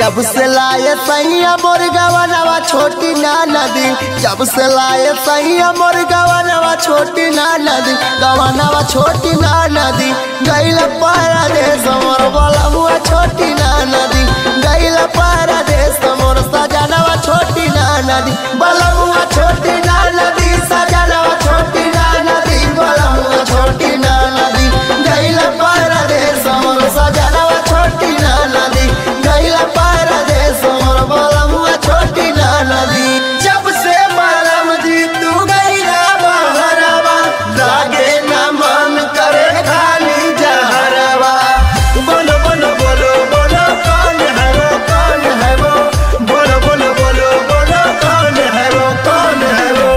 जब से लाए सैया मोर गवनवा छोटी ना नदी जब से लाए सैया मोर गवनवा छोटी ना नदी गवनवा छोटी ना नदी गैल पारा देश मोर बलमुआ छोटी ना नदी गैल पारा देश मोर सजनवा छोटी ना नदी बलमुआ छोटी ना नदी सजनवा छोटी ना नदी बलमुआ छोटी ना नदी गैल पारा देश मोर सजनवा छोटी ना नदी गैल पारा देश मोर बलमुआ छोटी ना नदी जब से बलम जी तू गैला बहरवा लागे ना मन करे खाली जहरवा बोलो बोलो बोलो बोलो कौन है वो कौन है वो बोलो बोलो बोलो बोलो कौन है वो कौन है वो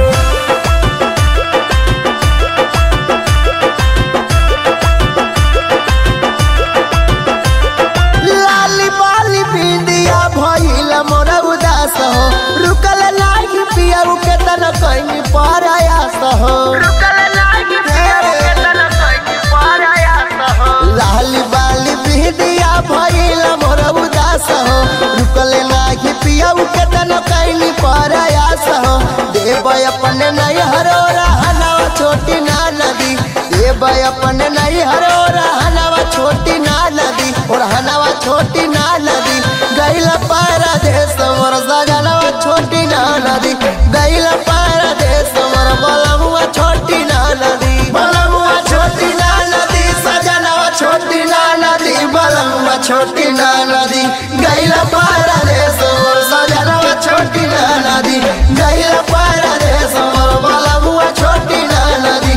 लाली बाली बिंदिया भइल मोरा उदास हो रुकल नाही पिया के तन कहीं परायास हो लाली बाली बिंदिया भइल मोरा उदास हो रुकल नाही पिया के तन कहीं परायास हो देव अपने नहीं हरो रहनवा छोटी ना नदी देव अपने नहीं हरो रहनवा छोटी ना नदी और हनवा छोटी ना नदी गैल पारा देश मोर सजनवा छोटी ना नदी गैल पारा देश मोर बलमुआ छोटी ना नदी बलमुआ छोटी ना नदी सजनवा छोटी ना नदी बलमुआ छोटी ना नदी गैल पारा देश मोर सजनवा छोटी ना नदी गैल पारा देश मोर बलमुआ छोटी ना नदी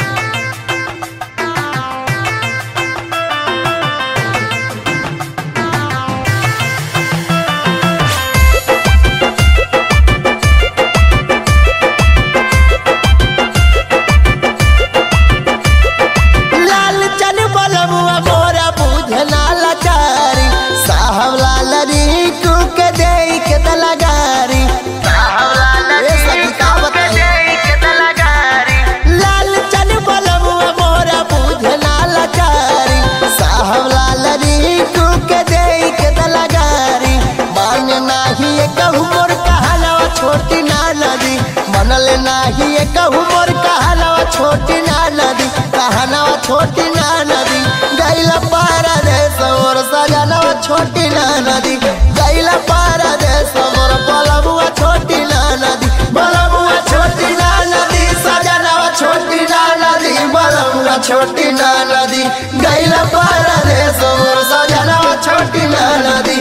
लाल चन बलमुआ मोरा बुझना लाचारी साहब लाल रीकू के दे के दलगारी ए सखी का बताई? लाल चन बलमुआ मोरा बुझना लाचारी साहब लाल रीकू के दे के दलगारी मान नाही ये कहू मोर कहलवा छोटी ना नदी मनल नाही ये कहू मोर कहलवा छोटी ना नदी कहनवा छोटी ना नदी गैल पारा देश मोर सजनवा छोटी ना नदी गैल पारा देश मोर बलमुआ छोटी ना नदी बलमुआ छोटी ना नदी सजनवा छोटी ना नदी बलमुआ छोटी ना नदी गैल पारा देश मोर सजनवा छोटी ना नदी